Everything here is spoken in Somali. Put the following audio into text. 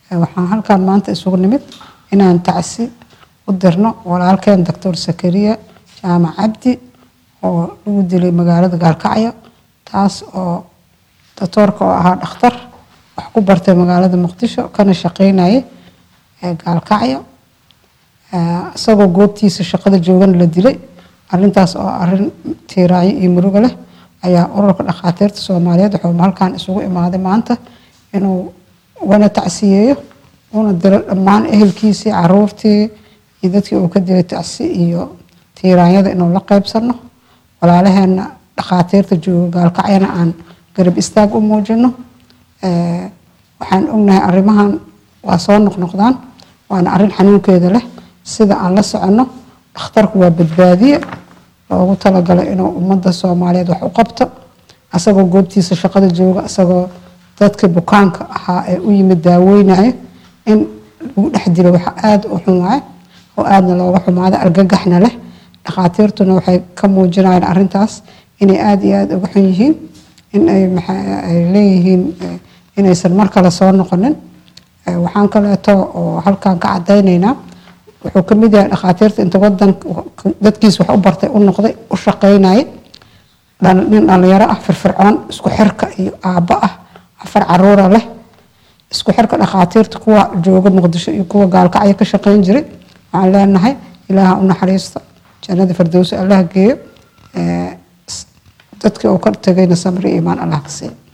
waxaan halkaan maanta isugu nimid inaan tacsi u dirno walaalkeen doctor sakariya jaamac cabdi oo lagu dilay magaalada gaalkacyo taas oo doctoorka oo ahaa dhakhtar wax ku bartay magaalada muqdisho kana shaqeynayay gaalkacyo isagoo goobtiisa shaqada joogana la dilay arintaas oo arin tiiraanyo iyo muruga leh ayaa ururka dhakhaatiirta soomaaliyeed wuxuu halkaan isugu imaaday maanta inuu ugana tacsiyeeyo una dilo dhammaan ehelkiisii caruurtii iyo dadkii uu ka dilay tacsi iyo tiiraanyada inuu la qeybsano walaalaheena dhakhaatiirta jooga gaalkacyana aan garab istaag u muujino waxaan ognahay arrimahan waa soo noqnoqdaan waana arrin xanuunkeeda leh sida aan la soconno dhakhtarku waa badbaadiye loogu talagalay inuu ummadda soomaaliyeed wax u qabto asagoo goobtiisa shaqada jooga isagoo dadka bukaanka ahaa ee u yimid daaweynayo in lagu dhex dilo waxa aada u xun waaye oo aadna looga xumaada argagaxna leh dhakhaatiirtuna waxay ka muujinayaan arrintaas inay aada iyo aada uga xun yihiin in ay ay leeyihiin inaysan mar kale soo noqonin waxaan kaleeto oo halkan ka cadaynaynaa wuxuu ka mid yahay dhakhaatiirta inta wadan dadkiis wax u bartay u noqday u shaqeynaya nin dhalinyaro ah firfircoon isku xirka iyo aabbo ah afar caruura leh isku xirka dhakhaatiirta kuwa jooga muqdisho iyo kuwa gaalkacyo ka shaqeyn jiray waxaan leenahay ilaaha u naxariista jannada firdowsi allah geeyo dadkii uu ka tegayna samri iimaan allah ka siiyo